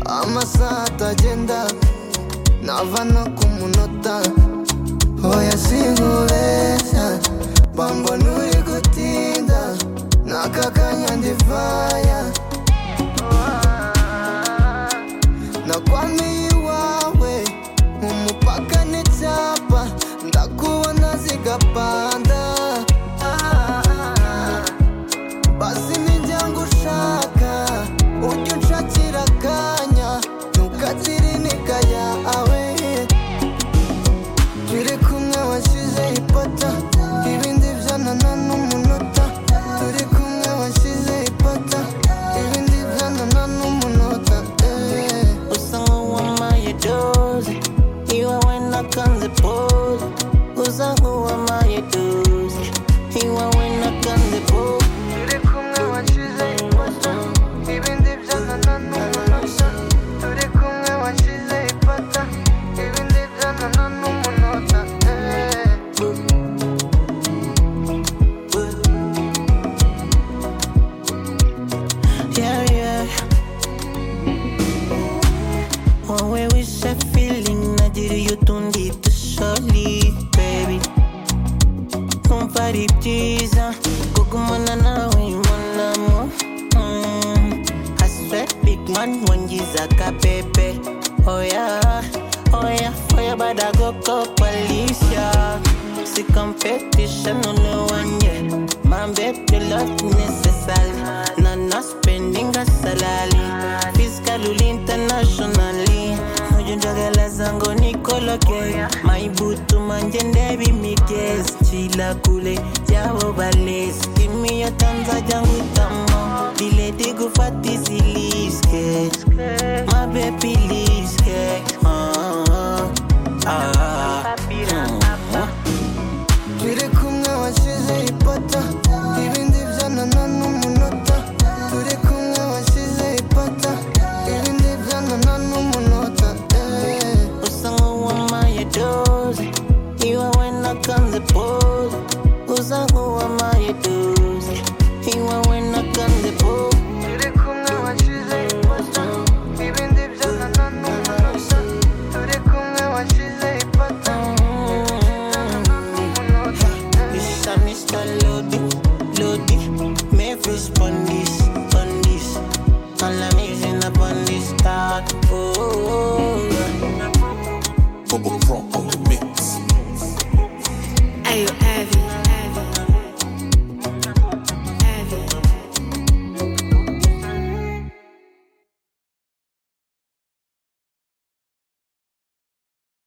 amasaha atagenda nava no ku munota hoya singubeshya bambona uri gutinda n'aka kanya ndivaya nakwamiye iwawe umupaka n'icyapa ndakubona zigapanda basi nijyanga ushaka ujya unshakira akanya ntukagire intege yawe turi kumwe washyizeho ipata ibindi byanana n'umunota turi kumwe washyizeho ipata ibindi byanana n'umunota eh. usa nk'uwamaye doze iwe we nakanze pose usa nk'uwamaye doze iwe we nakanze pose turi kumwe washyizeho ipata ibindi byanana n'umunota turi kumwe washyizeho ipata ibindi byanana n'umunota eh. Yeah, yeah. Wowe wishe feeling nagira iyo utundi dusholi baby Kumva ari byiza kugumana nawe monamo mm. I swear big man wangiza ka pepe Oya, oya, oya bada goko policia Si competition only one year My baby love necessary Na na spending a salary Fiscally internationally Ujunjagala zango nikoloke Maibutu manjende bimiges Chila kule jabo bales Kimi ya tanza jangu tamo Dile digu fatisi liske My baby liske Ah, ah, ah, ah. turi kumwe washyize ipata ibindi byanana n'umunota turi kumwe washyize ipata ibindi byanana n'umunota eh. usa nk'uwamaye doze iwe we nakanze pose usa nk'uwamaye doze iwe we nakanze pose turi kumwe washyize ipata ibindi byanana n'umunota turi kumwe washyize ipata It's a Mr. Lodi, Lodi. May fish on this, on this. All I'm using up on this start. Oh, oh, oh. Bubble Crump.